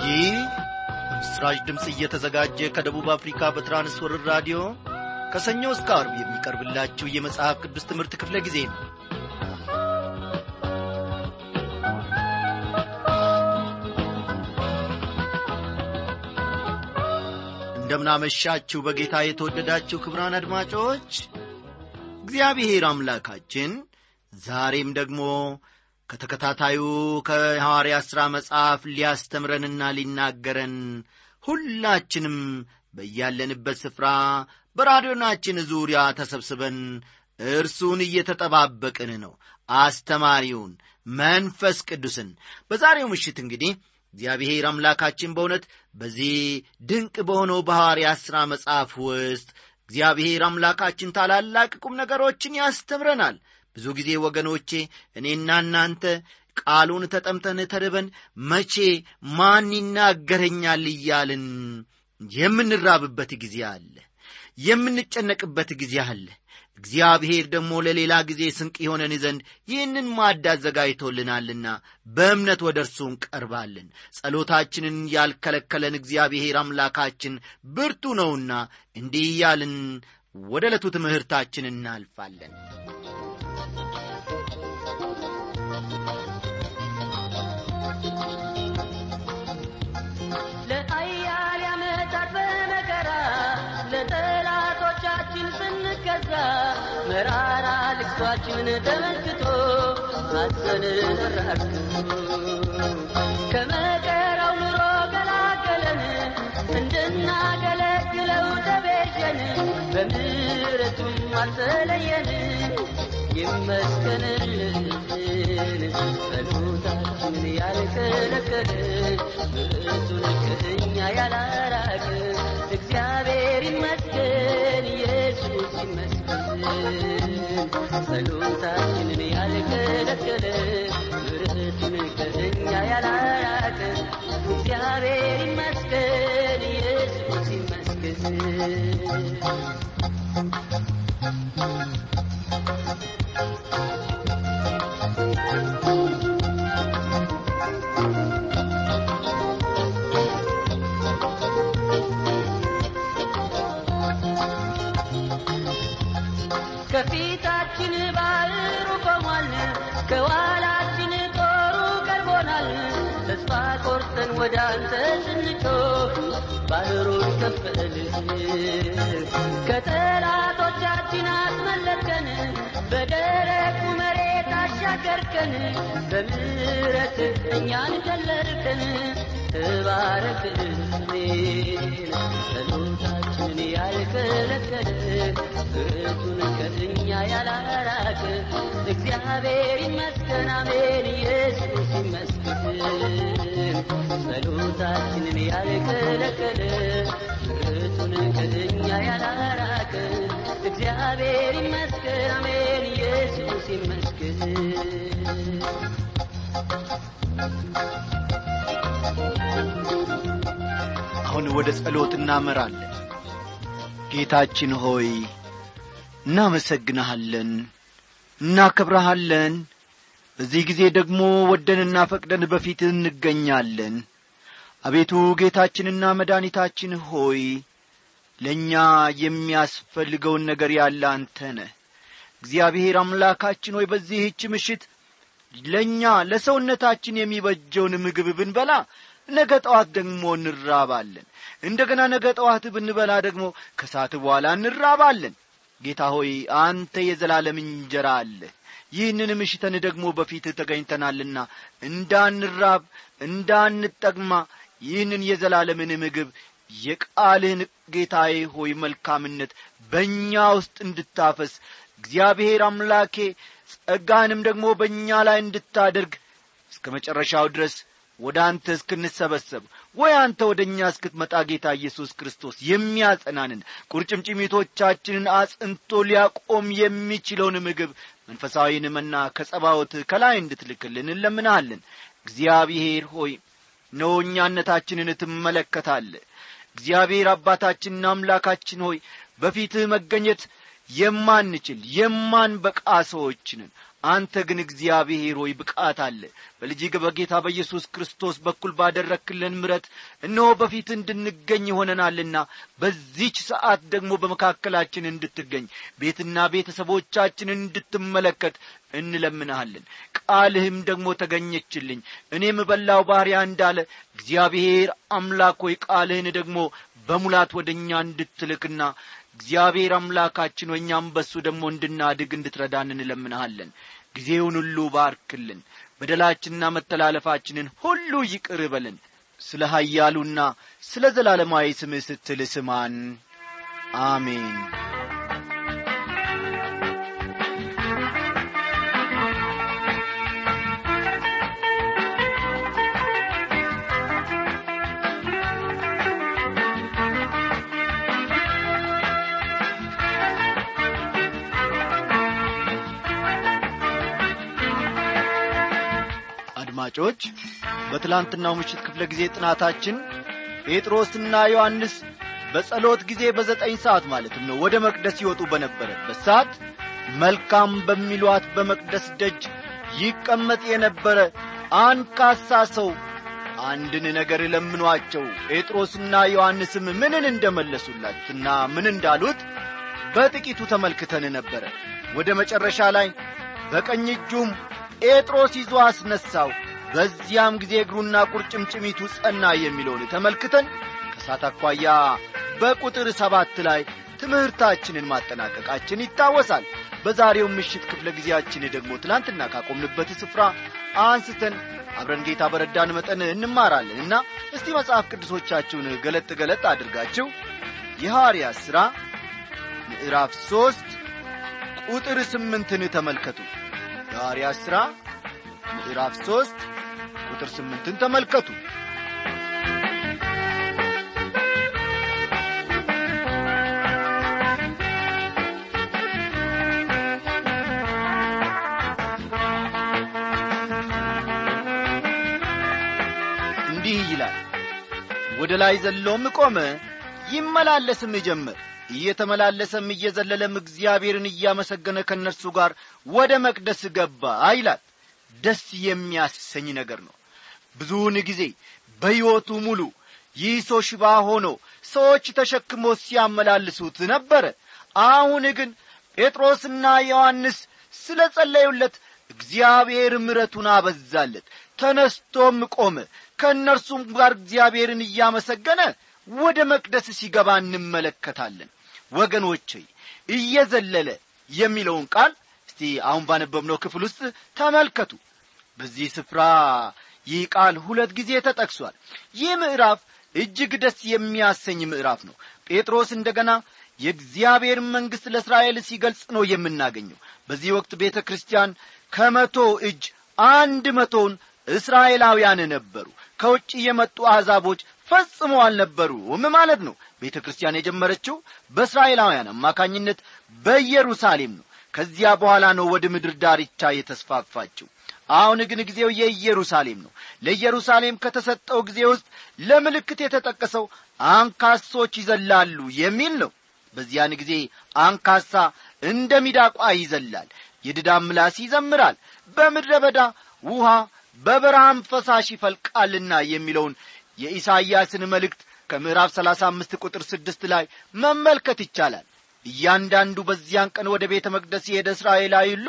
ይህ በምስራች ድምፅ እየተዘጋጀ ከደቡብ አፍሪካ በትራንስወርር ራዲዮ ከሰኞ እስከ አርብ የሚቀርብላችሁ የመጽሐፍ ቅዱስ ትምህርት ክፍለ ጊዜ ነው እንደምናመሻችሁ በጌታ የተወደዳችሁ ክብራን አድማጮች እግዚአብሔር አምላካችን ዛሬም ደግሞ ከተከታታዩ ከሐዋርያ ሥራ መጽሐፍ ሊያስተምረንና ሊናገረን ሁላችንም በያለንበት ስፍራ በራዲዮናችን ዙሪያ ተሰብስበን እርሱን እየተጠባበቅን ነው አስተማሪውን መንፈስ ቅዱስን በዛሬው ምሽት እንግዲህ እግዚአብሔር አምላካችን በእውነት በዚህ ድንቅ በሆነው በሐዋርያ ሥራ መጽሐፍ ውስጥ እግዚአብሔር አምላካችን ታላላቅ ቁም ነገሮችን ያስተምረናል ብዙ ጊዜ ወገኖቼ እኔና እናንተ ቃሉን ተጠምተን ተርበን መቼ ማን ይናገረኛል እያልን የምንራብበት ጊዜ አለ የምንጨነቅበት ጊዜ አለ እግዚአብሔር ደግሞ ለሌላ ጊዜ ስንቅ የሆነን ዘንድ ይህንን ማዕድ አዘጋጅቶልናልና በእምነት ወደ እርሱ እንቀርባለን ጸሎታችንን ያልከለከለን እግዚአብሔር አምላካችን ብርቱ ነውና እንዲህ እያልን ወደ ዕለቱ ትምህርታችን እናልፋለን ለአያሌ ዓመታት በመከራ ለጠላቶቻችን ስንገዛ መራራ ልቅሷችን ተመልክቶ ሐዘንን ራክቶ ከመከራው ኑሮ ገላገለን እንድናገለግለው ተቤዠን በምሕረቱም አልተለየን ይመስገንልን ጸሎታችንን ያልከለከለ ምሕረቱን ከእኛ ያላራቅ እግዚአብሔር ይመስገን ኢየሱስ ይመስገን ጸሎታችንን ያልከለከለ ምሕረቱን ከእኛ ያላራቅ እግዚአብሔር ይመስገን ኢየሱስ ይመስገን ከፊታችን ባህሩ ቆሟል፣ ከኋላችን ጦሩ ቀርቦናል። ተስፋ ቆርጠን ወደ አንተ ስንጮህ ባህሩን ከፈልህ፣ ከጠላቶቻችን አስመለጥከን፣ በደረቁ መሬት አሻገርከን፣ በምሕረት እኛን ገለርከን። ተባረክልን ጸሎታችንን ያልከለከለ ምሕረቱን ከእኛ ያላራቅ እግዚአብሔር ይመስገን አሜን ኢየሱስ ይመስገን ጸሎታችንን ያልከለከለ ምሕረቱን ከእኛ ያላራቅ እግዚአብሔር ይመስገን አሜን ኢየሱስ ይመስገን አሁን ወደ ጸሎት እናመራለን ጌታችን ሆይ እናመሰግንሃለን እናከብረሃለን በዚህ ጊዜ ደግሞ ወደንና ፈቅደን በፊት እንገኛለን አቤቱ ጌታችንና መድኃኒታችን ሆይ ለእኛ የሚያስፈልገውን ነገር ያለ አንተ ነህ እግዚአብሔር አምላካችን ሆይ በዚህች ምሽት ለእኛ ለሰውነታችን የሚበጀውን ምግብ ብንበላ ነገ ጠዋት ደግሞ እንራባለን እንደገና ነገ ጠዋት ብንበላ ደግሞ ከሰዓት በኋላ እንራባለን ጌታ ሆይ አንተ የዘላለም እንጀራ አለ ይህንን ምሽተን ደግሞ በፊት ተገኝተናልና እንዳንራብ እንዳንጠግማ ይህንን የዘላለምን ምግብ የቃልህን ጌታዬ ሆይ መልካምነት በእኛ ውስጥ እንድታፈስ እግዚአብሔር አምላኬ ጸጋህንም ደግሞ በእኛ ላይ እንድታደርግ እስከ መጨረሻው ድረስ ወደ አንተ እስክንሰበሰብ ወይ አንተ ወደ እኛ እስክትመጣ ጌታ ኢየሱስ ክርስቶስ የሚያጸናንን ቁርጭምጭሚቶቻችንን አጽንቶ ሊያቆም የሚችለውን ምግብ መንፈሳዊን መና ከጸባወት ከላይ እንድትልክልን እንለምናለን እግዚአብሔር ሆይ ነው እኛነታችንን ትመለከታለ እግዚአብሔር አባታችንና አምላካችን ሆይ በፊትህ መገኘት የማንችል የማንበቃ ሰዎችንን አንተ ግን እግዚአብሔር ሆይ ብቃት አለ በልጅ በጌታ በኢየሱስ ክርስቶስ በኩል ባደረክልን ምረት እነሆ በፊት እንድንገኝ ሆነናልና በዚች ሰዓት ደግሞ በመካከላችን እንድትገኝ ቤትና ቤተሰቦቻችንን እንድትመለከት እንለምንሃለን ቃልህም ደግሞ ተገኘችልኝ እኔም በላው ባሪያ እንዳለ እግዚአብሔር አምላክ ሆይ ቃልህን ደግሞ በሙላት ወደ እኛ እንድትልክና እግዚአብሔር አምላካችን ወእኛም በሱ ደግሞ እንድናድግ እንድትረዳን እንለምንሃለን ጊዜውን ሁሉ ባርክልን በደላችንና መተላለፋችንን ሁሉ ይቅር በልን ስለ ኀያሉና ስለ ዘላለማዊ ስምህ ስትል ስማን አሜን አድማጮች በትላንትናው ምሽት ክፍለ ጊዜ ጥናታችን ጴጥሮስና ዮሐንስ በጸሎት ጊዜ በዘጠኝ ሰዓት ማለትም ነው ወደ መቅደስ ይወጡ በነበረበት ሰዓት መልካም በሚሏት በመቅደስ ደጅ ይቀመጥ የነበረ አንካሳ ሰው አንድን ነገር ለምኗቸው ጴጥሮስና ዮሐንስም ምንን እንደመለሱላትና ምን እንዳሉት በጥቂቱ ተመልክተን ነበረ ወደ መጨረሻ ላይ በቀኝ እጁም ጴጥሮስ ይዞ አስነሳው በዚያም ጊዜ እግሩና ቁርጭምጭሚቱ ጸና የሚለውን ተመልክተን ከሳት አኳያ በቁጥር ሰባት ላይ ትምህርታችንን ማጠናቀቃችን ይታወሳል በዛሬው ምሽት ክፍለ ጊዜያችን ደግሞ ትላንትና ካቆምንበት ስፍራ አንስተን አብረን ጌታ በረዳን መጠን እንማራለን እና እስቲ መጽሐፍ ቅዱሶቻችሁን ገለጥ ገለጥ አድርጋችሁ የሐዋርያ ሥራ ምዕራፍ ሦስት ቁጥር ስምንትን ተመልከቱ የሐዋርያ ሥራ ምዕራፍ ሦስት ቁጥር ስምንትን ተመልከቱ እንዲህ ይላል ወደ ላይ ዘሎም ቆመ ይመላለስም ጀመር እየተመላለሰም እየዘለለም እግዚአብሔርን እያመሰገነ ከእነርሱ ጋር ወደ መቅደስ ገባ ይላል ደስ የሚያሰኝ ነገር ነው ብዙውን ጊዜ በሕይወቱ ሙሉ ይህ ሰው ሽባ ሆኖ ሰዎች ተሸክሞ ሲያመላልሱት ነበረ አሁን ግን ጴጥሮስና ዮሐንስ ስለ ጸለዩለት እግዚአብሔር ምረቱን አበዛለት ተነስቶም ቆመ ከእነርሱም ጋር እግዚአብሔርን እያመሰገነ ወደ መቅደስ ሲገባ እንመለከታለን ወገኖቼ እየዘለለ የሚለውን ቃል እስቲ አሁን ባነበብነው ክፍል ውስጥ ተመልከቱ በዚህ ስፍራ ይህ ቃል ሁለት ጊዜ ተጠቅሷል ይህ ምዕራፍ እጅግ ደስ የሚያሰኝ ምዕራፍ ነው ጴጥሮስ እንደገና የእግዚአብሔር መንግሥት ለእስራኤል ሲገልጽ ነው የምናገኘው በዚህ ወቅት ቤተ ክርስቲያን ከመቶ እጅ አንድ መቶውን እስራኤላውያን ነበሩ ከውጭ የመጡ አሕዛቦች ፈጽሞ አልነበሩም ማለት ነው ቤተ ክርስቲያን የጀመረችው በእስራኤላውያን አማካኝነት በኢየሩሳሌም ነው ከዚያ በኋላ ነው ወደ ምድር ዳርቻ የተስፋፋችው አሁን ግን ጊዜው የኢየሩሳሌም ነው ለኢየሩሳሌም ከተሰጠው ጊዜ ውስጥ ለምልክት የተጠቀሰው አንካሶች ይዘላሉ የሚል ነው በዚያን ጊዜ አንካሳ እንደ ሚዳቋ ይዘላል የድዳም ምላስ ይዘምራል በምድረ በዳ ውሃ በበረሃም ፈሳሽ ይፈልቃልና የሚለውን የኢሳይያስን መልእክት ከምዕራፍ ሰላሳ አምስት ቁጥር ስድስት ላይ መመልከት ይቻላል እያንዳንዱ በዚያን ቀን ወደ ቤተ መቅደስ የሄደ እስራኤላዊ ሁሉ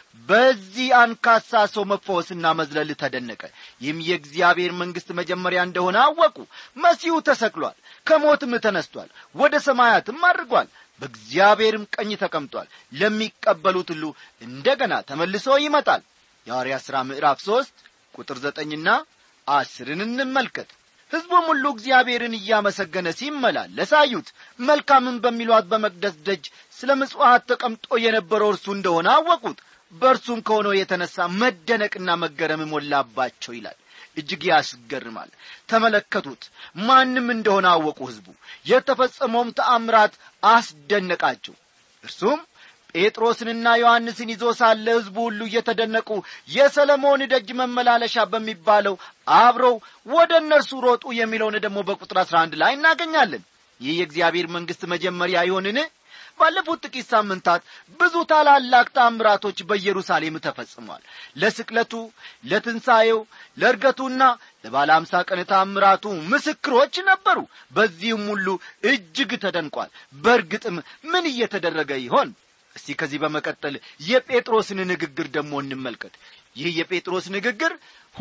በዚህ አንካሳ ሰው መፈወስና መዝለል ተደነቀ ይህም የእግዚአብሔር መንግሥት መጀመሪያ እንደሆነ አወቁ መሲሁ ተሰቅሏል ከሞትም ተነስቷል ወደ ሰማያትም አድርጓል በእግዚአብሔርም ቀኝ ተቀምጧል ለሚቀበሉት ሁሉ እንደገና ተመልሶ ይመጣል የሐዋርያ ሥራ ምዕራፍ ሦስት ቁጥር ዘጠኝና አስርን እንመልከት ሕዝቡም ሁሉ እግዚአብሔርን እያመሰገነ ሲመላለስ አዩት መልካምን በሚሏት በመቅደስ ደጅ ስለ ምጽዋት ተቀምጦ የነበረው እርሱ እንደሆነ አወቁት በእርሱም ከሆነው የተነሣ መደነቅና መገረም ሞላባቸው ይላል እጅግ ያስገርማል ተመለከቱት ማንም እንደሆነ አወቁ ሕዝቡ የተፈጸመውም ተአምራት አስደነቃቸው እርሱም ጴጥሮስንና ዮሐንስን ይዞ ሳለ ሕዝቡ ሁሉ እየተደነቁ የሰለሞን ደጅ መመላለሻ በሚባለው አብረው ወደ እነርሱ ሮጡ የሚለውን ደግሞ በቁጥር አሥራ አንድ ላይ እናገኛለን ይህ የእግዚአብሔር መንግሥት መጀመሪያ ይሆንን ባለፉት ጥቂት ሳምንታት ብዙ ታላላቅ ታምራቶች በኢየሩሳሌም ተፈጽሟል ለስቅለቱ ለትንሣኤው ለእርገቱና ለባለ አምሳ ቀን ታምራቱ ምስክሮች ነበሩ በዚህም ሁሉ እጅግ ተደንቋል በእርግጥም ምን እየተደረገ ይሆን እስቲ ከዚህ በመቀጠል የጴጥሮስን ንግግር ደግሞ እንመልከት ይህ የጴጥሮስ ንግግር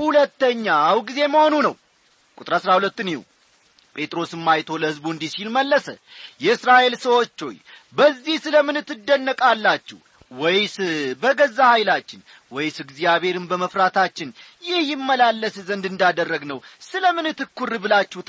ሁለተኛው ጊዜ መሆኑ ነው ቁጥር አሥራ ሁለትን ይሁ ጴጥሮስም አይቶ ለሕዝቡ እንዲህ ሲል መለሰ የእስራኤል ሰዎች ሆይ በዚህ ስለ ምን ትደነቃላችሁ ወይስ በገዛ ኃይላችን ወይስ እግዚአብሔርን በመፍራታችን ይህ ይመላለስ ዘንድ እንዳደረግ ነው ስለ ምን ትኩር ብላችሁ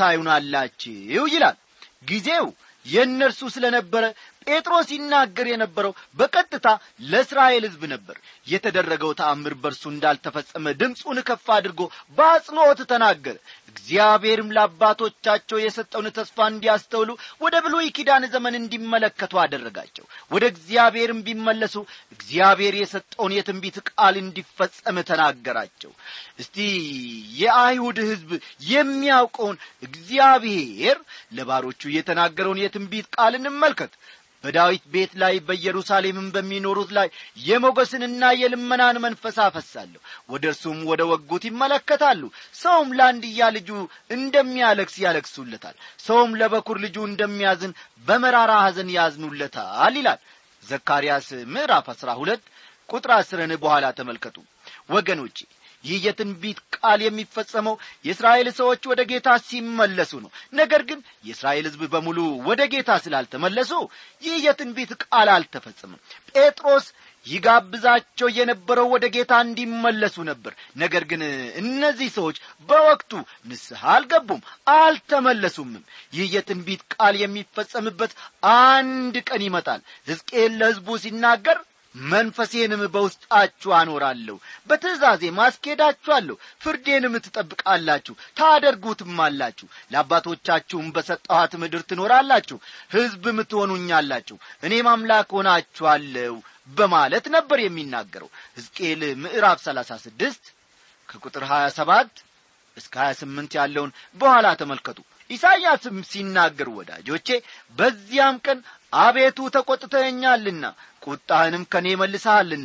ታዩናላችሁ ይላል ጊዜው የእነርሱ ስለ ነበረ ጴጥሮስ ይናገር የነበረው በቀጥታ ለእስራኤል ሕዝብ ነበር የተደረገው ተአምር በርሱ እንዳልተፈጸመ ድምፁን ከፍ አድርጎ በአጽንዖት ተናገረ እግዚአብሔርም ለአባቶቻቸው የሰጠውን ተስፋ እንዲያስተውሉ ወደ ብሉይ ኪዳን ዘመን እንዲመለከቱ አደረጋቸው ወደ እግዚአብሔርም ቢመለሱ እግዚአብሔር የሰጠውን የትንቢት ቃል እንዲፈጸም ተናገራቸው እስቲ የአይሁድ ሕዝብ የሚያውቀውን እግዚአብሔር ለባሮቹ የተናገረውን የትንቢት ቃል እንመልከት በዳዊት ቤት ላይ በኢየሩሳሌምም በሚኖሩት ላይ የሞገስንና የልመናን መንፈስ አፈሳለሁ ወደ እርሱም ወደ ወጉት ይመለከታሉ ሰውም ለአንድያ ልጁ እንደሚያለቅስ ያለቅሱለታል ሰውም ለበኩር ልጁ እንደሚያዝን በመራራ ሐዘን ያዝኑለታል ይላል ዘካርያስ ምዕራፍ አሥራ ሁለት ቁጥር አስርን በኋላ ተመልከቱ ወገኖቼ ይህ የትንቢት ቃል የሚፈጸመው የእስራኤል ሰዎች ወደ ጌታ ሲመለሱ ነው ነገር ግን የእስራኤል ሕዝብ በሙሉ ወደ ጌታ ስላልተመለሱ ይህ የትንቢት ቃል አልተፈጸመም ጴጥሮስ ይጋብዛቸው የነበረው ወደ ጌታ እንዲመለሱ ነበር ነገር ግን እነዚህ ሰዎች በወቅቱ ንስሐ አልገቡም አልተመለሱምም ይህ የትንቢት ቃል የሚፈጸምበት አንድ ቀን ይመጣል ሕዝቅኤል ለሕዝቡ ሲናገር መንፈሴንም በውስጣችሁ አኖራለሁ በትእዛዜ ማስኬዳችኋለሁ ፍርዴንም ትጠብቃላችሁ ታደርጉትም አላችሁ ለአባቶቻችሁም በሰጠኋት ምድር ትኖራላችሁ ሕዝብም ትሆኑኛላችሁ እኔም አምላክ ሆናችኋለሁ በማለት ነበር የሚናገረው ሕዝቅኤል ምዕራፍ ሰላሳ ስድስት ከቁጥር ሀያ ሰባት እስከ ሀያ ስምንት ያለውን በኋላ ተመልከቱ ኢሳይያስም ሲናገር ወዳጆቼ በዚያም ቀን አቤቱ ተቈጥተኸኛልና ቁጣህንም ከኔ መልሰሃልና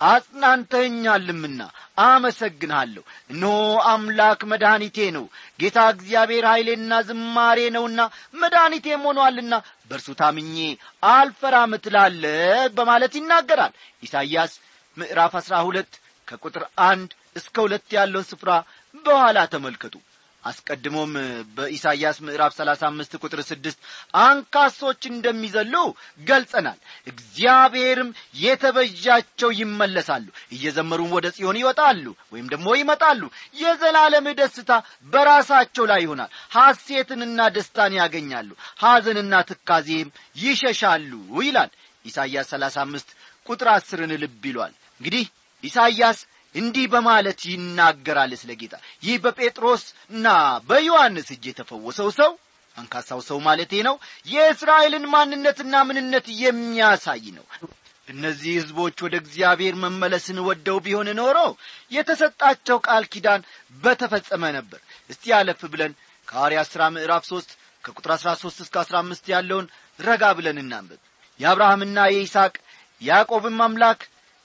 አጽናንተኸኛልምና አመሰግንሃለሁ እነሆ አምላክ መድኃኒቴ ነው ጌታ እግዚአብሔር ኀይሌና ዝማሬ ነውና መድኃኒቴም ሆኖአልና በእርሱ ታምኜ አልፈራም ትላለ በማለት ይናገራል ኢሳይያስ ምዕራፍ አሥራ ሁለት ከቁጥር አንድ እስከ ሁለት ያለውን ስፍራ በኋላ ተመልከቱ አስቀድሞም በኢሳይያስ ምዕራፍ ሰላሳ አምስት ቁጥር ስድስት አንካሶች እንደሚዘሉ ገልጸናል እግዚአብሔርም የተበዣቸው ይመለሳሉ እየዘመሩም ወደ ጽዮን ይወጣሉ ወይም ደግሞ ይመጣሉ የዘላለም ደስታ በራሳቸው ላይ ይሆናል ሐሴትንና ደስታን ያገኛሉ ሐዘንና ትካዜም ይሸሻሉ ይላል ኢሳይያስ ሰላሳ አምስት ቁጥር አስርን ልብ ይሏል እንግዲህ ኢሳይያስ እንዲህ በማለት ይናገራል ስለ ጌታ ይህ በጴጥሮስና በዮሐንስ እጅ የተፈወሰው ሰው አንካሳው ሰው ማለቴ ነው የእስራኤልን ማንነትና ምንነት የሚያሳይ ነው እነዚህ ሕዝቦች ወደ እግዚአብሔር መመለስን ወደው ቢሆን ኖሮ የተሰጣቸው ቃል ኪዳን በተፈጸመ ነበር እስቲ ያለፍ ብለን ከሐዋርያ ሥራ ምዕራፍ ሦስት ከቁጥር አሥራ ሦስት እስከ አሥራ አምስት ያለውን ረጋ ብለን እናንብብ የአብርሃምና የይስሐቅ ያዕቆብም አምላክ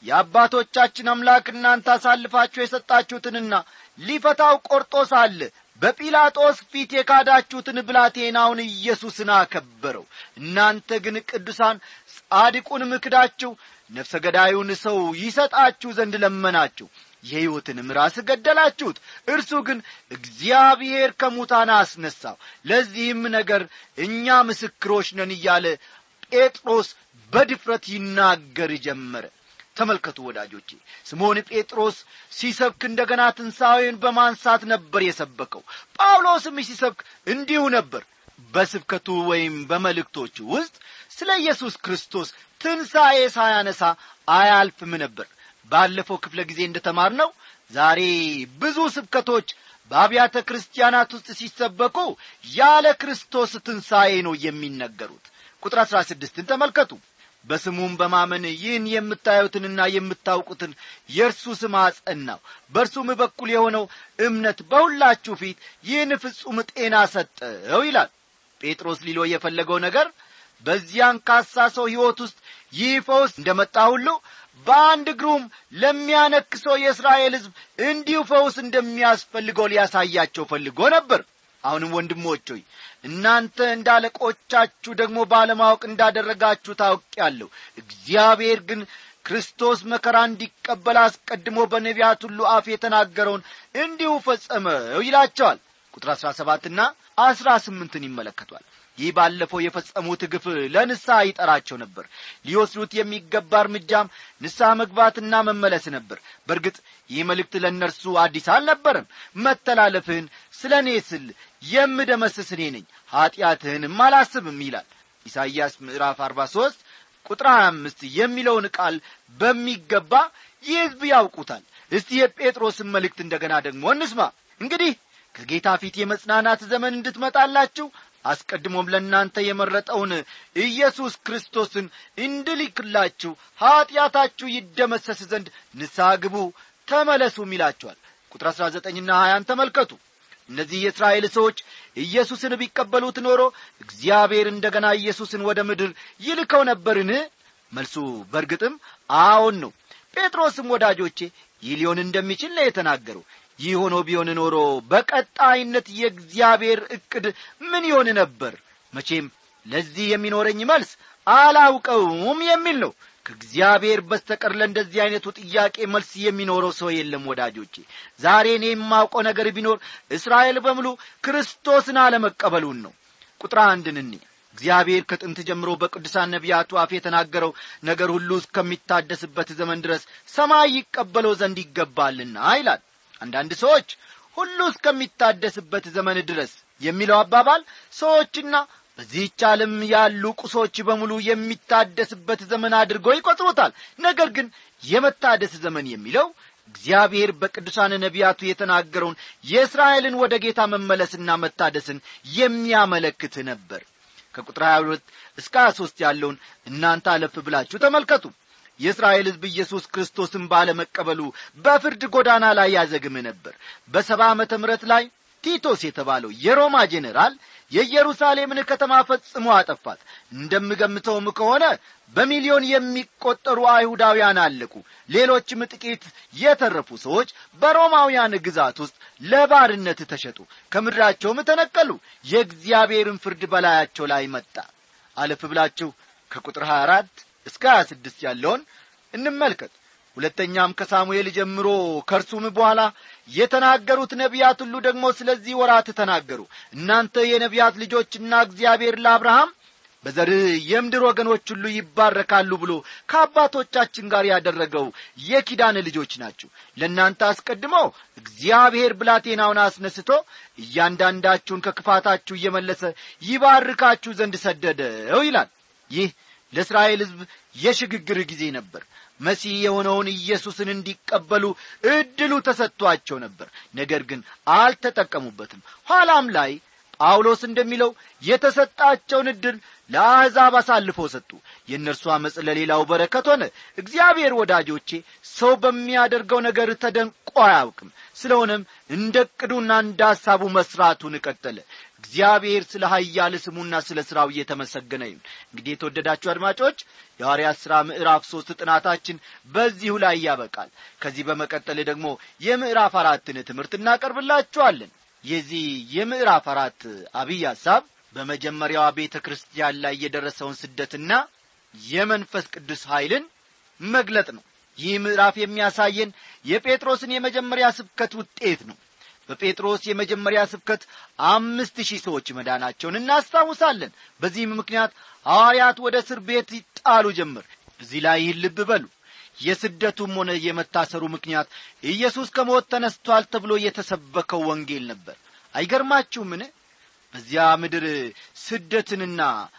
የአባቶቻችን አምላክ እናንተ አሳልፋችሁ የሰጣችሁትንና ሊፈታው ቆርጦ ሳለ በጲላጦስ ፊት የካዳችሁትን ብላቴናውን ኢየሱስን አከበረው እናንተ ግን ቅዱሳን ጻድቁን ምክዳችሁ ነፍሰ ገዳዩን ሰው ይሰጣችሁ ዘንድ ለመናችሁ የሕይወትንም ራስ ገደላችሁት እርሱ ግን እግዚአብሔር ከሙታን አስነሳው ለዚህም ነገር እኛ ምስክሮች ነን እያለ ጴጥሮስ በድፍረት ይናገር ጀመረ ተመልከቱ ወዳጆቼ ስምዖን ጴጥሮስ ሲሰብክ እንደገና ትንሣኤን በማንሳት ነበር የሰበከው ጳውሎስም ሲሰብክ እንዲሁ ነበር በስብከቱ ወይም በመልእክቶቹ ውስጥ ስለ ኢየሱስ ክርስቶስ ትንሣኤ ሳያነሳ አያልፍም ነበር ባለፈው ክፍለ ጊዜ እንደ ተማር ነው ዛሬ ብዙ ስብከቶች በአብያተ ክርስቲያናት ውስጥ ሲሰበኩ ያለ ክርስቶስ ትንሣኤ ነው የሚነገሩት ቁጥር አሥራ ስድስትን ተመልከቱ በስሙም በማመን ይህን የምታዩትንና የምታውቁትን የእርሱ ስም አጸናው በእርሱም በኩል የሆነው እምነት በሁላችሁ ፊት ይህን ፍጹም ጤና ሰጠው ይላል ጴጥሮስ ሊሎ የፈለገው ነገር በዚህ አንካሳ ሰው ሕይወት ውስጥ ይህ ፈውስ እንደ መጣ ሁሉ በአንድ እግሩም ለሚያነክሰው የእስራኤል ሕዝብ እንዲሁ ፈውስ እንደሚያስፈልገው ሊያሳያቸው ፈልጎ ነበር አሁንም ወንድሞች ሆይ እናንተ እንደ አለቆቻችሁ ደግሞ ባለማወቅ እንዳደረጋችሁ ታውቂያለሁ እግዚአብሔር ግን ክርስቶስ መከራ እንዲቀበል አስቀድሞ በነቢያት ሁሉ አፍ የተናገረውን እንዲሁ ፈጸመው ይላቸዋል ቁጥር አሥራ ሰባትና አሥራ ስምንትን ይመለከቷል ይህ ባለፈው የፈጸሙት ግፍ ለንስሐ ይጠራቸው ነበር ሊወስዱት የሚገባ እርምጃም ንስሐ መግባትና መመለስ ነበር በእርግጥ ይህ መልእክት ለእነርሱ አዲስ አልነበረም መተላለፍህን ስለ እኔ ስል የምደመስስ እኔ ነኝ ኀጢአትህንም አላስብም ይላል ኢሳይያስ ምዕራፍ አርባ ሦስት ቁጥር ሀያ አምስት የሚለውን ቃል በሚገባ ይህ ሕዝብ ያውቁታል እስቲ የጴጥሮስን መልእክት እንደገና ደግሞ እንስማ እንግዲህ ከጌታ ፊት የመጽናናት ዘመን እንድትመጣላችሁ አስቀድሞም ለእናንተ የመረጠውን ኢየሱስ ክርስቶስን እንድልክላችሁ ኀጢአታችሁ ይደመሰስ ዘንድ ንስሐ ግቡ ተመለሱም ይላቸዋል ቁጥር አሥራ ዘጠኝና ሀያን ተመልከቱ እነዚህ የእስራኤል ሰዎች ኢየሱስን ቢቀበሉት ኖሮ እግዚአብሔር እንደ ገና ኢየሱስን ወደ ምድር ይልከው ነበርን መልሱ በእርግጥም አዎን ነው ጴጥሮስም ወዳጆቼ ይህ ሊሆን እንደሚችል ነው የተናገረው ይህ ሆኖ ቢሆን ኖሮ በቀጣይነት የእግዚአብሔር ዕቅድ ምን ይሆን ነበር መቼም ለዚህ የሚኖረኝ መልስ አላውቀውም የሚል ነው ከእግዚአብሔር በስተቀር ለእንደዚህ ዐይነቱ ጥያቄ መልስ የሚኖረው ሰው የለም ወዳጆቼ ዛሬ እኔ የማውቀው ነገር ቢኖር እስራኤል በሙሉ ክርስቶስን አለመቀበሉን ነው ቁጥር አንድን እኔ እግዚአብሔር ከጥንት ጀምሮ በቅዱሳን ነቢያቱ አፍ የተናገረው ነገር ሁሉ እስከሚታደስበት ዘመን ድረስ ሰማይ ይቀበለው ዘንድ ይገባልና ይላል አንዳንድ ሰዎች ሁሉ እስከሚታደስበት ዘመን ድረስ የሚለው አባባል ሰዎችና በዚህች ዓለም ያሉ ቁሶች በሙሉ የሚታደስበት ዘመን አድርጎ ይቈጥሩታል ነገር ግን የመታደስ ዘመን የሚለው እግዚአብሔር በቅዱሳን ነቢያቱ የተናገረውን የእስራኤልን ወደ ጌታ መመለስና መታደስን የሚያመለክት ነበር ከቁጥር 22 እስከ 23 ያለውን እናንተ አለፍ ብላችሁ ተመልከቱ የእስራኤል ሕዝብ ኢየሱስ ክርስቶስን ባለመቀበሉ በፍርድ ጎዳና ላይ ያዘግም ነበር በሰባ ዓመተ ምረት ላይ ቲቶስ የተባለው የሮማ ጄኔራል የኢየሩሳሌምን ከተማ ፈጽሞ አጠፋት እንደምገምተውም ከሆነ በሚሊዮን የሚቆጠሩ አይሁዳውያን አለቁ ሌሎችም ጥቂት የተረፉ ሰዎች በሮማውያን ግዛት ውስጥ ለባርነት ተሸጡ ከምድራቸውም ተነቀሉ የእግዚአብሔርን ፍርድ በላያቸው ላይ መጣ አለፍ ብላችሁ ከቁጥር 24 እስከ 26 ያለውን እንመልከት ሁለተኛም ከሳሙኤል ጀምሮ ከእርሱም በኋላ የተናገሩት ነቢያት ሁሉ ደግሞ ስለዚህ ወራት ተናገሩ እናንተ የነቢያት ልጆችና እግዚአብሔር ለአብርሃም በዘርህ የምድር ወገኖች ሁሉ ይባረካሉ ብሎ ከአባቶቻችን ጋር ያደረገው የኪዳን ልጆች ናችሁ ለእናንተ አስቀድሞ እግዚአብሔር ብላቴናውን አስነስቶ እያንዳንዳችሁን ከክፋታችሁ እየመለሰ ይባርካችሁ ዘንድ ሰደደው ይላል ይህ ለእስራኤል ሕዝብ የሽግግር ጊዜ ነበር መሲህ የሆነውን ኢየሱስን እንዲቀበሉ እድሉ ተሰጥቷቸው ነበር ነገር ግን አልተጠቀሙበትም ኋላም ላይ ጳውሎስ እንደሚለው የተሰጣቸውን እድል ለአሕዛብ አሳልፈው ሰጡ የእነርሱ ዓመፅ ለሌላው በረከት ሆነ እግዚአብሔር ወዳጆቼ ሰው በሚያደርገው ነገር ተደንቆ አያውቅም ስለሆነም እንደ ቅዱና እንደ ሐሳቡ መሥራቱን ቀጠለ እግዚአብሔር ስለ ሀያል ስሙና ስለ ሥራው እየተመሰገነ ይሁን እንግዲህ የተወደዳችሁ አድማጮች የሐዋርያት ሥራ ምዕራፍ ሦስት ጥናታችን በዚሁ ላይ ያበቃል ከዚህ በመቀጠል ደግሞ የምዕራፍ አራትን ትምህርት እናቀርብላችኋለን የዚህ የምዕራፍ አራት አብይ ሐሳብ በመጀመሪያዋ ቤተ ክርስቲያን ላይ የደረሰውን ስደትና የመንፈስ ቅዱስ ኀይልን መግለጥ ነው ይህ ምዕራፍ የሚያሳየን የጴጥሮስን የመጀመሪያ ስብከት ውጤት ነው በጴጥሮስ የመጀመሪያ ስብከት አምስት ሺህ ሰዎች መዳናቸውን እናስታውሳለን በዚህም ምክንያት ሐዋርያት ወደ እስር ቤት ይጣሉ ጀምር እዚህ ላይ ይህን ልብ በሉ የስደቱም ሆነ የመታሰሩ ምክንያት ኢየሱስ ከሞት ተነስቷል ተብሎ የተሰበከው ወንጌል ነበር አይገርማችሁምን በዚያ ምድር ስደትንና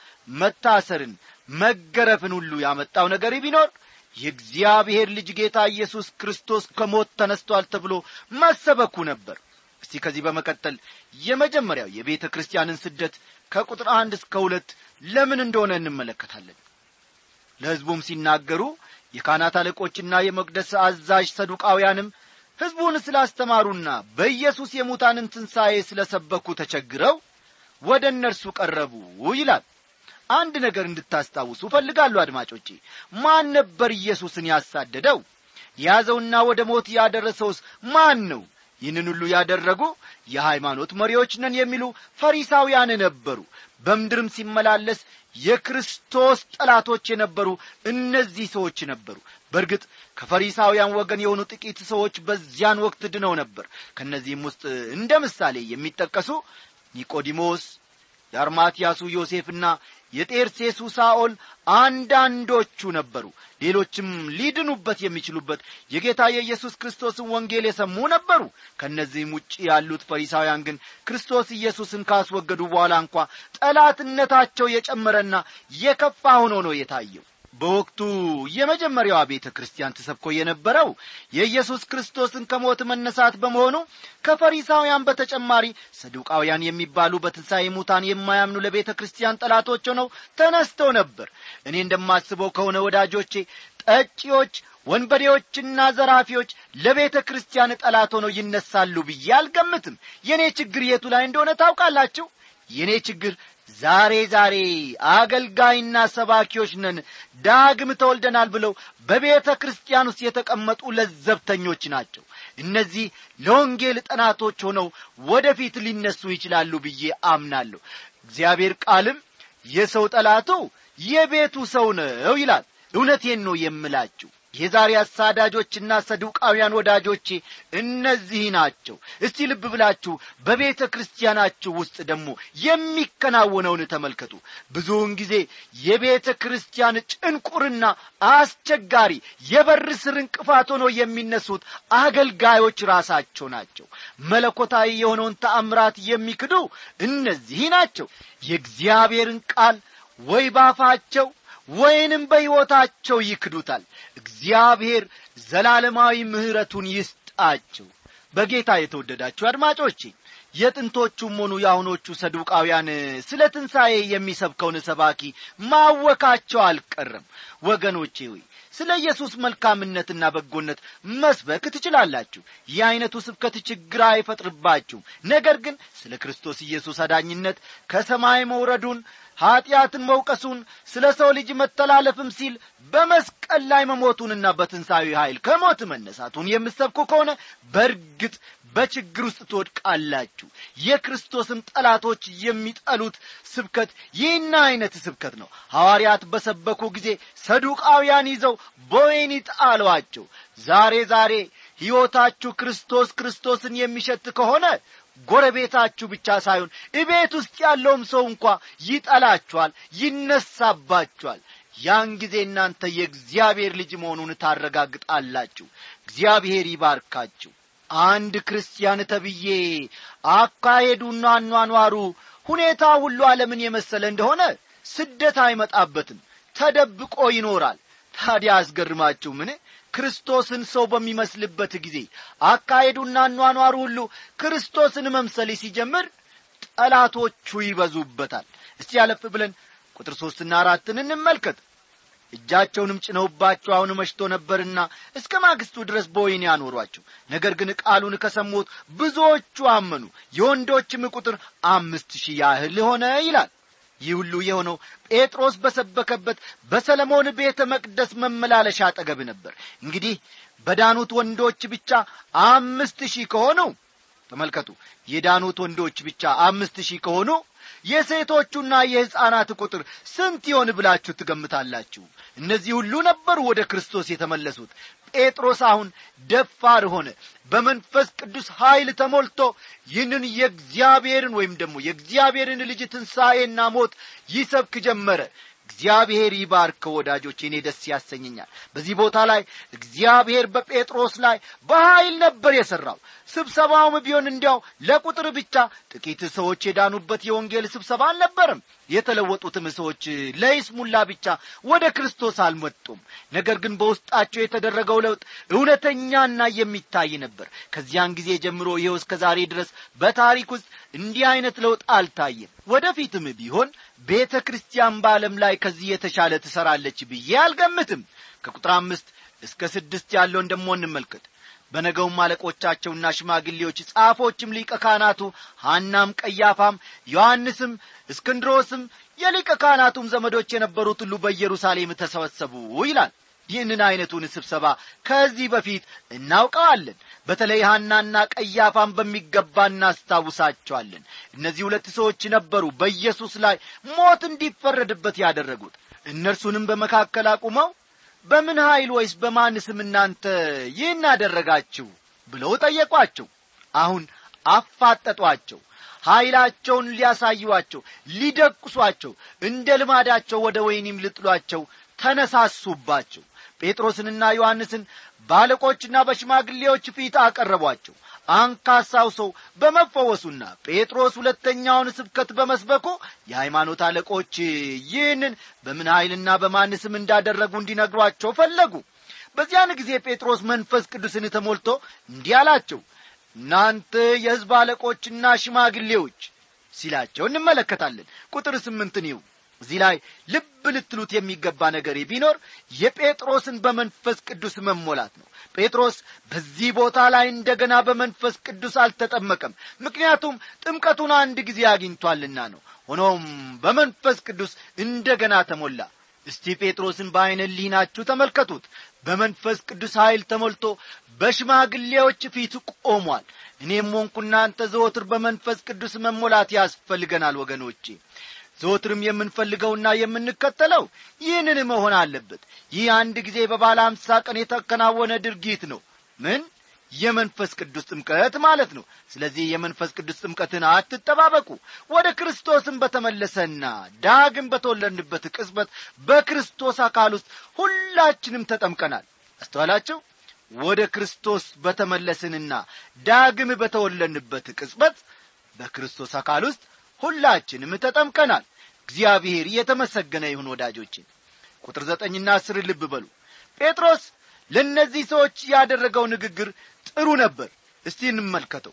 መታሰርን መገረፍን ሁሉ ያመጣው ነገር ቢኖር የእግዚአብሔር ልጅ ጌታ ኢየሱስ ክርስቶስ ከሞት ተነስቷል ተብሎ መሰበኩ ነበር እስቲ ከዚህ በመቀጠል የመጀመሪያው የቤተ ክርስቲያንን ስደት ከቁጥር አንድ እስከ ሁለት ለምን እንደሆነ እንመለከታለን ለሕዝቡም ሲናገሩ የካህናት አለቆችና የመቅደስ አዛዥ ሰዱቃውያንም ሕዝቡን ስላስተማሩና በኢየሱስ የሙታንን ትንሣኤ ስለ ሰበኩ ተቸግረው ወደ እነርሱ ቀረቡ ይላል አንድ ነገር እንድታስታውሱ እፈልጋለሁ አድማጮቼ ማን ነበር ኢየሱስን ያሳደደው የያዘውና ወደ ሞት ያደረሰውስ ማን ነው ይህንን ሁሉ ያደረጉ የሃይማኖት መሪዎች ነን የሚሉ ፈሪሳውያን ነበሩ በምድርም ሲመላለስ የክርስቶስ ጠላቶች የነበሩ እነዚህ ሰዎች ነበሩ በእርግጥ ከፈሪሳውያን ወገን የሆኑ ጥቂት ሰዎች በዚያን ወቅት ድነው ነበር ከእነዚህም ውስጥ እንደ ምሳሌ የሚጠቀሱ ኒቆዲሞስ የአርማትያሱ ዮሴፍና የጤርሴሱ ሳኦል አንዳንዶቹ ነበሩ ሌሎችም ሊድኑበት የሚችሉበት የጌታ የኢየሱስ ክርስቶስን ወንጌል የሰሙ ነበሩ ከእነዚህም ውጭ ያሉት ፈሪሳውያን ግን ክርስቶስ ኢየሱስን ካስወገዱ በኋላ እንኳ ጠላትነታቸው የጨመረና የከፋ ሆኖ ነው የታየው በወቅቱ የመጀመሪያዋ ቤተ ክርስቲያን ተሰብኮ የነበረው የኢየሱስ ክርስቶስን ከሞት መነሳት በመሆኑ ከፈሪሳውያን በተጨማሪ ሰዱቃውያን የሚባሉ በትንሣኤ ሙታን የማያምኑ ለቤተ ክርስቲያን ጠላቶች ሆነው ተነስተው ነበር እኔ እንደማስበው ከሆነ ወዳጆቼ ጠጪዎች ወንበዴዎችና ዘራፊዎች ለቤተ ክርስቲያን ጠላት ሆነው ይነሳሉ ብዬ አልገምትም የእኔ ችግር የቱ ላይ እንደሆነ ታውቃላችሁ የእኔ ችግር ዛሬ ዛሬ አገልጋይና ሰባኪዎች ነን ዳግም ተወልደናል ብለው በቤተ ክርስቲያን ውስጥ የተቀመጡ ለዘብተኞች ናቸው እነዚህ ለወንጌል ጠናቶች ሆነው ወደፊት ሊነሱ ይችላሉ ብዬ አምናለሁ እግዚአብሔር ቃልም የሰው ጠላቱ የቤቱ ሰው ነው ይላል እውነቴን ነው የምላችሁ የዛሬ አሳዳጆችና ሰዱቃውያን ወዳጆቼ እነዚህ ናቸው እስቲ ልብ ብላችሁ በቤተ ክርስቲያናችሁ ውስጥ ደግሞ የሚከናወነውን ተመልከቱ ብዙውን ጊዜ የቤተ ክርስቲያን ጭንቁርና አስቸጋሪ የበር ስር እንቅፋት ሆኖ የሚነሱት አገልጋዮች ራሳቸው ናቸው መለኮታዊ የሆነውን ተአምራት የሚክዱ እነዚህ ናቸው የእግዚአብሔርን ቃል ወይ ባፋቸው ወይንም በሕይወታቸው ይክዱታል እግዚአብሔር ዘላለማዊ ምሕረቱን ይስጣቸው በጌታ የተወደዳችሁ አድማጮቼ የጥንቶቹም ሆኑ የአሁኖቹ ሰዱቃውያን ስለ ትንሣኤ የሚሰብከውን ሰባኪ ማወካቸው አልቀረም ወገኖቼ ሆይ ስለ ኢየሱስ መልካምነትና በጎነት መስበክ ትችላላችሁ ይህ ዐይነቱ ስብከት ችግር አይፈጥርባችሁም ነገር ግን ስለ ክርስቶስ ኢየሱስ አዳኝነት ከሰማይ መውረዱን ኀጢአትን መውቀሱን ስለ ሰው ልጅ መተላለፍም ሲል በመስቀል ላይ መሞቱንና በትንሣዊ ኀይል ከሞት መነሳቱን የምሰብኩ ከሆነ በእርግጥ በችግር ውስጥ ትወድቃላችሁ የክርስቶስን ጠላቶች የሚጠሉት ስብከት ይህን ዐይነት ስብከት ነው ሐዋርያት በሰበኩ ጊዜ ሰዱቃውያን ይዘው በወይኒ ጣሏቸው ዛሬ ዛሬ ሕይወታችሁ ክርስቶስ ክርስቶስን የሚሸት ከሆነ ጎረቤታችሁ ብቻ ሳይሆን እቤት ውስጥ ያለውም ሰው እንኳ ይጠላችኋል ይነሳባችኋል ያን ጊዜ እናንተ የእግዚአብሔር ልጅ መሆኑን ታረጋግጣላችሁ እግዚአብሔር ይባርካችሁ አንድ ክርስቲያን ተብዬ አካሄዱና አኗኗሩ ሁኔታ ሁሉ ዓለምን የመሰለ እንደሆነ ስደት አይመጣበትም ተደብቆ ይኖራል ታዲያ አስገርማችሁ ምን ክርስቶስን ሰው በሚመስልበት ጊዜ አካሄዱና አኗኗሩ ሁሉ ክርስቶስን መምሰል ሲጀምር ጠላቶቹ ይበዙበታል እስቲ ያለፍ ብለን ቁጥር ሦስትና አራትን እንመልከት እጃቸውንም ጭነውባቸው አሁን መሽቶ ነበርና እስከ ማግስቱ ድረስ በወይን ያኖሯቸው ነገር ግን ቃሉን ከሰሙት ብዙዎቹ አመኑ የወንዶችም ቁጥር አምስት ሺህ ያህል ሆነ ይላል ይህ ሁሉ የሆነው ጴጥሮስ በሰበከበት በሰለሞን ቤተ መቅደስ መመላለሻ አጠገብ ነበር እንግዲህ በዳኑት ወንዶች ብቻ አምስት ሺህ ከሆኑ ተመልከቱ የዳኑት ወንዶች ብቻ አምስት ሺህ ከሆኑ የሴቶቹና የሕፃናት ቁጥር ስንት ይሆን ብላችሁ ትገምታላችሁ እነዚህ ሁሉ ነበሩ ወደ ክርስቶስ የተመለሱት ጴጥሮስ አሁን ደፋር ሆነ በመንፈስ ቅዱስ ኀይል ተሞልቶ ይህንን የእግዚአብሔርን ወይም ደግሞ የእግዚአብሔርን ልጅ ትንሣኤና ሞት ይሰብክ ጀመረ እግዚአብሔር ይባርከው ወዳጆች እኔ ደስ ያሰኘኛል በዚህ ቦታ ላይ እግዚአብሔር በጴጥሮስ ላይ በኀይል ነበር የሠራው ስብሰባውም ቢሆን እንዲያው ለቁጥር ብቻ ጥቂት ሰዎች የዳኑበት የወንጌል ስብሰባ አልነበርም የተለወጡትም ሰዎች ለይስሙላ ብቻ ወደ ክርስቶስ አልመጡም ነገር ግን በውስጣቸው የተደረገው ለውጥ እውነተኛና የሚታይ ነበር ከዚያን ጊዜ ጀምሮ ይኸው እስከ ዛሬ ድረስ በታሪክ ውስጥ እንዲህ አይነት ለውጥ አልታየም ወደፊትም ቢሆን ቤተ ክርስቲያን በዓለም ላይ ከዚህ የተሻለ ትሠራለች ብዬ አልገምትም ከቁጥር አምስት እስከ ስድስት ያለውን ደሞ እንመልከት በነገውም አለቆቻቸውና ሽማግሌዎች ጻፎችም ሊቀ ካህናቱ ሐናም ቀያፋም ዮሐንስም እስክንድሮስም የሊቀ ካህናቱም ዘመዶች የነበሩት ሁሉ በኢየሩሳሌም ተሰበሰቡ ይላል ይህንን ዐይነቱን ስብሰባ ከዚህ በፊት እናውቀዋለን በተለይ ሐናና ቀያፋን በሚገባ እናስታውሳቸዋለን እነዚህ ሁለት ሰዎች ነበሩ በኢየሱስ ላይ ሞት እንዲፈረድበት ያደረጉት እነርሱንም በመካከል አቁመው በምን ኀይል ወይስ በማን ስም እናንተ ይህን አደረጋችሁ ብለው ጠየቋቸው አሁን አፋጠጧቸው ኀይላቸውን ሊያሳዩአቸው ሊደቁሷቸው እንደ ልማዳቸው ወደ ወይኒም ልጥሏቸው ተነሳሱባቸው ጴጥሮስንና ዮሐንስን ባለቆችና በሽማግሌዎች ፊት አቀረቧቸው አንካሳው ሰው በመፈወሱና ጴጥሮስ ሁለተኛውን ስብከት በመስበኩ የሃይማኖት አለቆች ይህንን በምን ኀይልና በማን ስም እንዳደረጉ እንዲነግሯቸው ፈለጉ በዚያን ጊዜ ጴጥሮስ መንፈስ ቅዱስን ተሞልቶ እንዲህ አላቸው እናንተ የሕዝብ አለቆችና ሽማግሌዎች ሲላቸው እንመለከታለን ቁጥር ስምንትን ይው እዚህ ላይ ልብ ልትሉት የሚገባ ነገር ቢኖር የጴጥሮስን በመንፈስ ቅዱስ መሞላት ነው ጴጥሮስ በዚህ ቦታ ላይ እንደገና በመንፈስ ቅዱስ አልተጠመቀም ምክንያቱም ጥምቀቱን አንድ ጊዜ አግኝቷልና ነው ሆኖም በመንፈስ ቅዱስ እንደገና ተሞላ እስቲ ጴጥሮስን በዐይነ ሊናችሁ ተመልከቱት በመንፈስ ቅዱስ ኀይል ተሞልቶ በሽማግሌዎች ፊት ቆሟል እኔም ሆንኩ እናንተ ዘወትር በመንፈስ ቅዱስ መሞላት ያስፈልገናል ወገኖቼ ዘወትርም የምንፈልገውና የምንከተለው ይህንን መሆን አለበት ይህ አንድ ጊዜ በባለ አምሳ ቀን የተከናወነ ድርጊት ነው ምን የመንፈስ ቅዱስ ጥምቀት ማለት ነው ስለዚህ የመንፈስ ቅዱስ ጥምቀትን አትጠባበቁ ወደ ክርስቶስም በተመለሰና ዳግም በተወለድንበት ቅጽበት በክርስቶስ አካል ውስጥ ሁላችንም ተጠምቀናል አስተዋላቸው ወደ ክርስቶስ በተመለስንና ዳግም በተወለድንበት ቅጽበት በክርስቶስ አካል ውስጥ ሁላችንም ተጠምቀናል እግዚአብሔር የተመሰገነ ይሁን ወዳጆችን ቁጥር ዘጠኝና አስር ልብ በሉ ጴጥሮስ ለእነዚህ ሰዎች ያደረገው ንግግር ጥሩ ነበር እስቲ እንመልከተው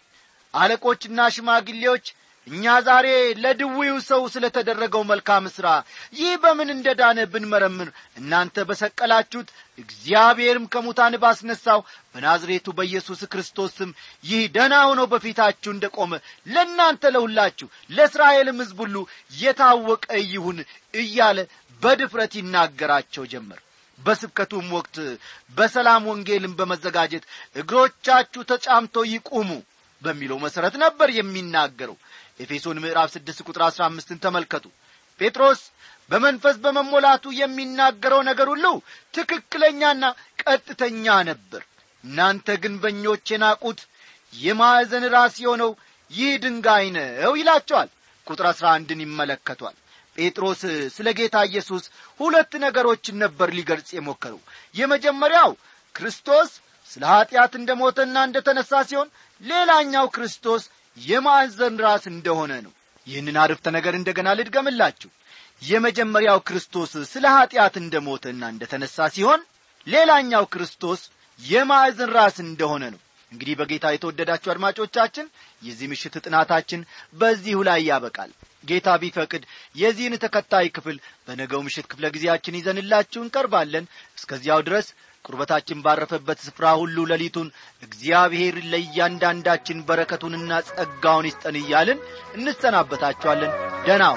አለቆችና ሽማግሌዎች እኛ ዛሬ ለድዊው ሰው ስለ ተደረገው መልካም ሥራ ይህ በምን እንደ ዳነ ብንመረምር እናንተ በሰቀላችሁት እግዚአብሔርም ከሙታን ባስነሳው በናዝሬቱ በኢየሱስ ክርስቶስ ስም ይህ ደና ሆኖ በፊታችሁ እንደ ቆመ ለእናንተ ለሁላችሁ ለእስራኤልም ሕዝብ ሁሉ የታወቀ ይሁን እያለ በድፍረት ይናገራቸው ጀመር በስብከቱም ወቅት በሰላም ወንጌልን በመዘጋጀት እግሮቻችሁ ተጫምተው ይቁሙ በሚለው መሠረት ነበር የሚናገረው ኤፌሶን ምዕራፍ ስድስት ቁጥር አሥራ አምስትን ተመልከቱ ጴጥሮስ በመንፈስ በመሞላቱ የሚናገረው ነገር ሁሉ ትክክለኛና ቀጥተኛ ነበር እናንተ ግንበኞች የናቁት የማዕዘን ራስ የሆነው ይህ ድንጋይ ነው ይላቸዋል ቁጥር አሥራ አንድን ይመለከቷል ጴጥሮስ ስለ ጌታ ኢየሱስ ሁለት ነገሮችን ነበር ሊገልጽ የሞከረው የመጀመሪያው ክርስቶስ ስለ ኀጢአት እንደ ሞተና እንደ ተነሣ ሲሆን ሌላኛው ክርስቶስ የማዕዘን ራስ እንደሆነ ነው ይህንን አርፍተ ነገር እንደገና ልድገምላችሁ የመጀመሪያው ክርስቶስ ስለ ኀጢአት እንደ ሞተና እንደ ተነሣ ሲሆን ሌላኛው ክርስቶስ የማዕዘን ራስ እንደሆነ ነው እንግዲህ በጌታ የተወደዳችሁ አድማጮቻችን የዚህ ምሽት ጥናታችን በዚሁ ላይ ያበቃል ጌታ ቢፈቅድ የዚህን ተከታይ ክፍል በነገው ምሽት ክፍለ ጊዜያችን ይዘንላችሁ እንቀርባለን እስከዚያው ድረስ ቁርበታችን ባረፈበት ስፍራ ሁሉ ሌሊቱን እግዚአብሔር ለእያንዳንዳችን በረከቱንና ጸጋውን ይስጠን እያልን እንሰናበታችኋለን ደናው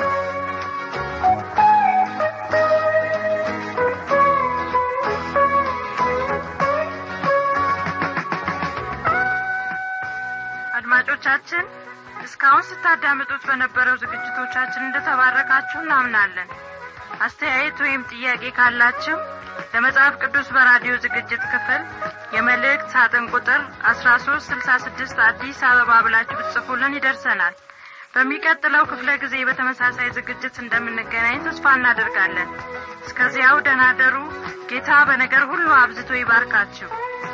አድማጮቻችን እስካሁን ስታዳምጡት በነበረው ዝግጅቶቻችን እንደተባረካችሁ እናምናለን አስተያየት ወይም ጥያቄ ካላችሁ ለመጽሐፍ ቅዱስ በራዲዮ ዝግጅት ክፍል የመልእክት ሳጥን ቁጥር አስራ ሶስት ስልሳ ስድስት አዲስ አበባ ብላችሁ ብትጽፉልን ይደርሰናል በሚቀጥለው ክፍለ ጊዜ በተመሳሳይ ዝግጅት እንደምንገናኝ ተስፋ እናደርጋለን እስከዚያው ደናደሩ ጌታ በነገር ሁሉ አብዝቶ ይባርካችሁ